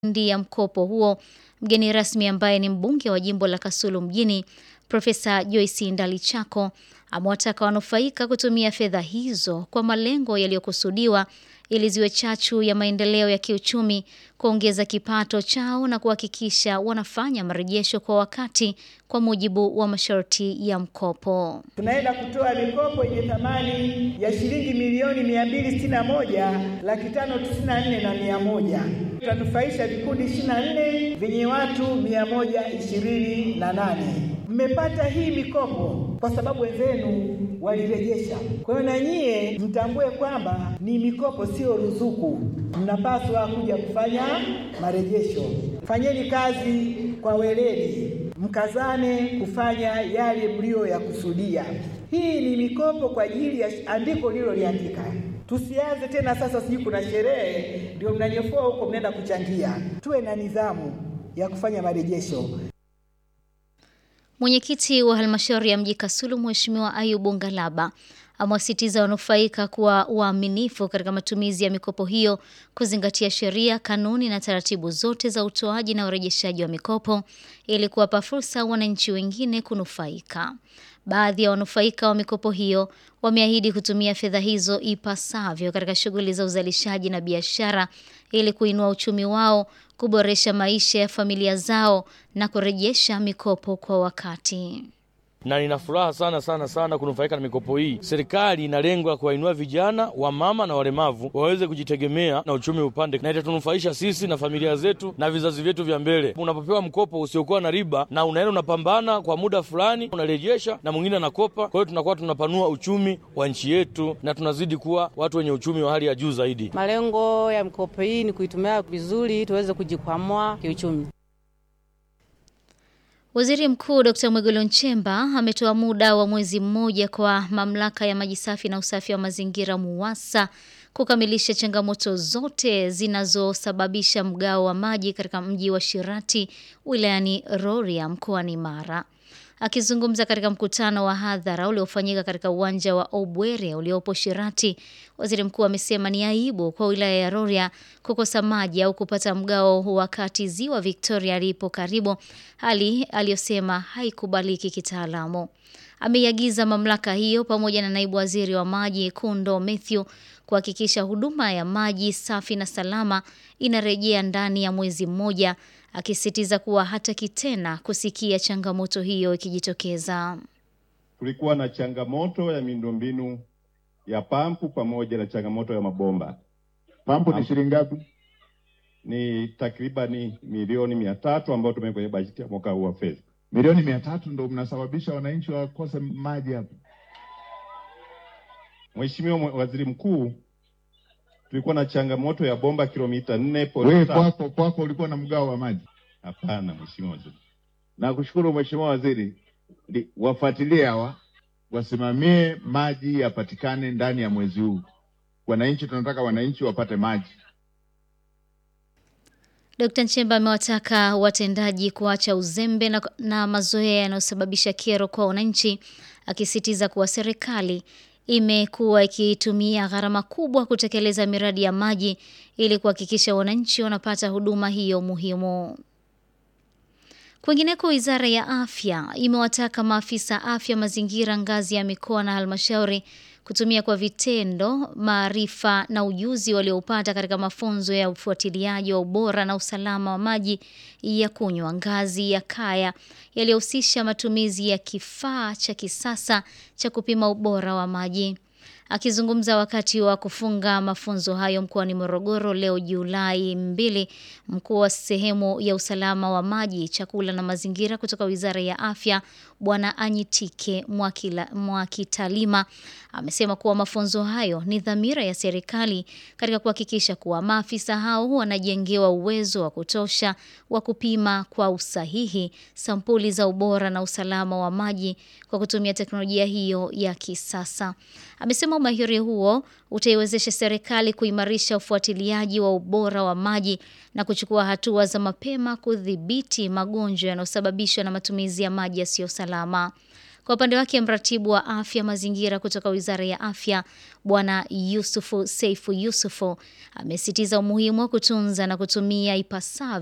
ndi ya mkopo huo. Mgeni rasmi ambaye ni mbunge wa jimbo la Kasulu mjini Profesa Joyce Ndalichako amewataka wanufaika kutumia fedha hizo kwa malengo yaliyokusudiwa ili ziwe chachu ya maendeleo ya kiuchumi, kuongeza kipato chao na kuhakikisha wanafanya marejesho kwa wakati kwa mujibu wa masharti ya mkopo. Tunaenda kutoa mikopo yenye thamani ya shilingi milioni mia mbili sitini na moja laki tano tisini na nne na mia moja tutanufaisha vikundi ishirini na nne vyenye watu mia moja ishirini na nane. Mmepata hii mikopo kwa sababu wenzenu walirejesha. Kwa hiyo na nyie mtambue kwamba ni mikopo, sio ruzuku. Mnapaswa kuja kufanya marejesho. Fanyeni kazi kwa weledi, mkazane kufanya yale mliyoyakusudia. Hii ni mikopo kwa ajili ya andiko lililoliandika. Tusianze tena sasa, sijui kuna sherehe ndio mnanyofoa huko, mnaenda kuchangia. Tuwe na nidhamu ya kufanya marejesho. Mwenyekiti wa halmashauri ya mji Kasulu Mheshimiwa Ayubu Ngalaba amewasitiza wanufaika kuwa waaminifu katika matumizi ya mikopo hiyo, kuzingatia sheria, kanuni na taratibu zote za utoaji na urejeshaji wa mikopo ili kuwapa fursa wananchi wengine kunufaika. Baadhi ya wanufaika wa mikopo hiyo wameahidi kutumia fedha hizo ipasavyo katika shughuli za uzalishaji na biashara ili kuinua uchumi wao, kuboresha maisha ya familia zao na kurejesha mikopo kwa wakati na nina furaha sana sana sana kunufaika na mikopo hii. Serikali ina lengo la kuwainua vijana, wamama na walemavu waweze kujitegemea na uchumi upande, na itatunufaisha sisi na familia zetu na vizazi vyetu vya mbele. Unapopewa mkopo usiokuwa na riba na unaenda unapambana kwa muda fulani, unarejesha na mwingine anakopa, kwa hiyo tunakuwa tunapanua uchumi wa nchi yetu na tunazidi kuwa watu wenye uchumi wa hali ya juu zaidi. Malengo ya mikopo hii ni kuitumia vizuri tuweze kujikwamua kiuchumi. Waziri Mkuu Dr. Mwigulu Nchemba ametoa muda wa mwezi mmoja kwa mamlaka ya maji safi na usafi wa mazingira MUWASA kukamilisha changamoto zote zinazosababisha mgao wa maji katika mji wa Shirati wilayani Rorya mkoani Mara. Akizungumza katika mkutano wa hadhara uliofanyika katika uwanja wa Obwere uliopo Shirati, waziri mkuu amesema ni aibu kwa wilaya ya Rorya kukosa maji au kupata mgao wakati ziwa Victoria lipo karibu, hali aliyosema haikubaliki kitaalamu. Ameiagiza mamlaka hiyo pamoja na naibu waziri wa maji Kundo Mathew kuhakikisha huduma ya maji safi na salama inarejea ndani ya mwezi mmoja akisisitiza kuwa hataki tena kusikia changamoto hiyo ikijitokeza. Kulikuwa na changamoto ya miundombinu ya pampu pamoja na changamoto ya mabomba. Pampu ni shilingi ngapi? Ni takribani milioni mia tatu ambayo tumeweka kwenye bajeti ya mwaka huu wa fedha. Milioni mia tatu ndo mnasababisha wananchi wakose maji hapa. Mheshimiwa Waziri Mkuu, tulikuwa na changamoto ya bomba kilomita nne. Wewe kwako kwako ulikuwa na mgao wa maji? Hapana, Mheshimiwa Waziri. Nakushukuru Mheshimiwa Waziri, wafuatilie hawa wasimamie maji yapatikane ndani ya mwezi huu. Wananchi tunataka wananchi wapate maji. Dkt. Nchemba amewataka watendaji kuacha uzembe na, na mazoea yanayosababisha kero kwa wananchi, akisisitiza kuwa serikali imekuwa ikitumia gharama kubwa kutekeleza miradi ya maji ili kuhakikisha wananchi wanapata huduma hiyo muhimu. Kwingineko, Wizara ya Afya imewataka maafisa afya mazingira ngazi ya mikoa na halmashauri kutumia kwa vitendo maarifa na ujuzi walioupata katika mafunzo ya ufuatiliaji wa ubora na usalama wa maji ya kunywa ngazi ya kaya yaliyohusisha matumizi ya kifaa cha kisasa cha kupima ubora wa maji. Akizungumza wakati wa kufunga mafunzo hayo mkoani Morogoro leo Julai mbili, mkuu wa sehemu ya usalama wa maji, chakula na mazingira kutoka Wizara ya Afya Bwana Anyitike Mwakila, Mwakitalima amesema kuwa mafunzo hayo ni dhamira ya serikali katika kuhakikisha kuwa maafisa hao wanajengewa uwezo wa kutosha wa kupima kwa usahihi sampuli za ubora na usalama wa maji kwa kutumia teknolojia hiyo ya kisasa. Amesema umahiri huo utaiwezesha serikali kuimarisha ufuatiliaji wa ubora wa maji na kuchukua hatua za mapema kudhibiti magonjwa yanayosababishwa na matumizi ya maji yasiyo salama. Kwa upande wake, mratibu wa afya mazingira kutoka Wizara ya Afya Bwana Yusufu Seifu Yusufu amesitiza umuhimu wa kutunza na kutumia ipasavyo